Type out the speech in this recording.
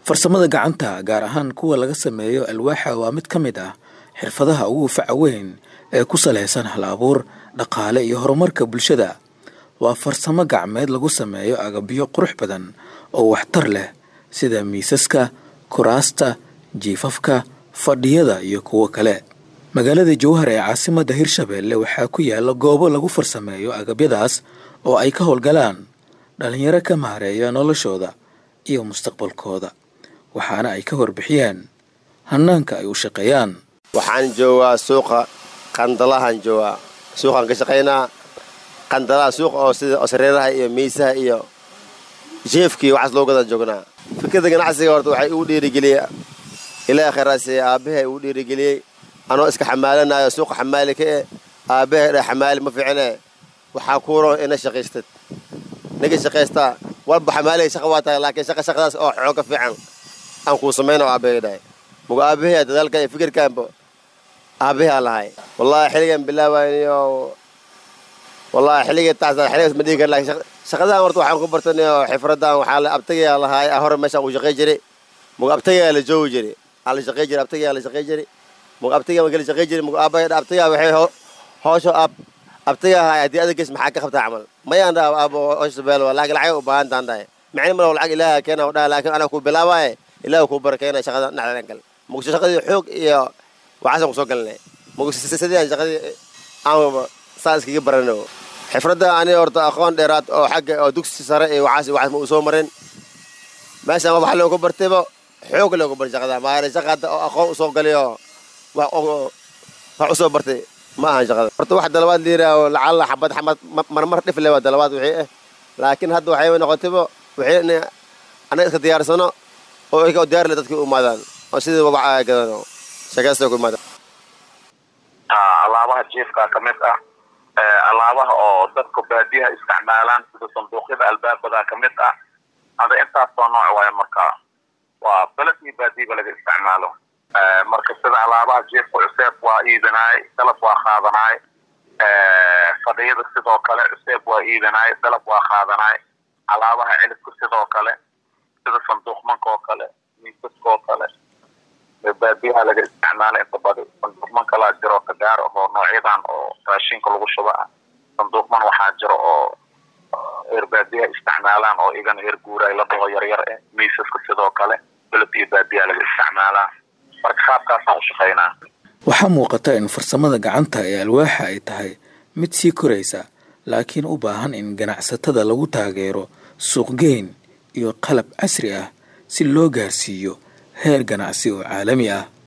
farsamada gacanta gaar ahaan kuwa laga sameeyo alwaaxa waa mid ka mid ah xirfadaha ugu faca weyn ee ku salaysan hal abuur dhaqaale iyo horumarka bulshada waa farsamo gacmeed lagu sameeyo agabyo qurux badan oo waxtar leh sida miisaska kuraasta jiifafka fadhiyada iyo kuwo kale magaalada jowhar ee caasimadda hirshabeelle waxaa ku yaala goobo lagu farsameeyo agabyadaas oo ay ka howlgalaan dhallinyaro ka maareeya noloshooda iyo mustaqbalkooda waxaana ay ka warbixiyeen hanaanka ay u shaqeeyaan waxaan joogaa suuqa qandalahaan joogaa suuqaan ka shaqaynaa qandalaha suuqa oo sida sareeraha iyo miisaha iyo jeefkii waxaas loo gadaan joognaa fikradda ganacsiga horta waxay igu dhiirigeliyey ilaaha khayraasiye aabbahay igu dhiirigeliyey anoo iska xamaalanayo suuqa xamaali ka eh aabbahay dha xamaali ma fiicine waxaa kuuro ina shaqaystad ninka shaqaystaa walba xamaalay shaqa waa tahay laakiin shaqa shaqadaas oo xooga fiican aan kuu samayna aabbahay dhahay muga aabbahay dadaalkan iyo fikirkaanba aabbahay aan lahay wallaahi xilligan bilaawayniyo wallaahi xilligii taas xilligaas ma dhihi kar laakiin shaqadahan horta waxaan ku bartanayo xifradan waxaa la abtagayaa lahaay hore meeshaan ku shaqay jiray muga abtagayaa la joogi jiray aa la shaqay jiray abtagayaa la shaqay jiray muga abtagayaa makala shaqay jiray muga aabbahay dha abtagayaa waxay hoosho ab abtagaa haay haddii adageys maxaa ka qabtaa camal mayaan dhaa aabo hoosho beelo laakiin lacag u baahan taan dhahay micni malo lacag ilaaha keena dhaha laakiin anaa ku bilaabaaye ilaaha kuu barakeena shaqada dhexdan kale muga shaqadii xoog iyo waxaasaan kusoo galinay muga sidii aan shaqadii aan saa iskaga barano xifradda ani horta aqoon dheeraad oo xagga oo dugsi sare iyo waxaas waxaas ma uu soo marin meeshaan wax loogu bartayba xoog loogu bartay shaqada maana shaqa hadda oo aqoon usoo galay oo wax wax usoo bartay ma ahan shaqada horta wax dalabaad liiraaho lacalla xabad xamad marmar dhif le waa dalabaad wixii ah laakiin hadda waxay noqotayba wixii in anaga iska diyaarsano oo iyaga oo diyaar le dadkii u imaadaan oo sidii wabaca gadano shaqaysta ku imaadaan alaabaha jiifka ka mid ah alaabaha oo dadka baadiyaha isticmaalaan sida sanduuqyada albaabada ka mid ah ada intaasoo nooc waayo marka waa beled iyo baadiyaba laga isticmaalo marka sida alaabaha jiifka cuseeb waa iibinaay dalab waa qaadanaay fadhiyada sidoo kale cuseeb waa iibinaay dalab waa qaadanaay alaabaha cilibka sidoo kale sida sanduuqmanka oo kale miisaska oo kale baadiyaha laga isticmaala inta badi sanduuqman kalaa jiro kagaar ahoo noocyadan oo raashinka lagu shuba ah sanduuqman waxaa jiro oo reer baadiyaha isticmaalaan oo igana reer guuraay la dhaho yaryar eh miisaska sidoo kale beled iyo baadiyaha laga isticmaalaa marka qaabkaasaan u shaqaynaa waxaa muuqata in farsamada gacanta ee alwaaxa ay tahay mid sii koraysa laakiin u baahan in ganacsatada lagu taageero suuqgeyn iyo qalab casri ah si loo gaarsiiyo heer ganacsi oo caalami ah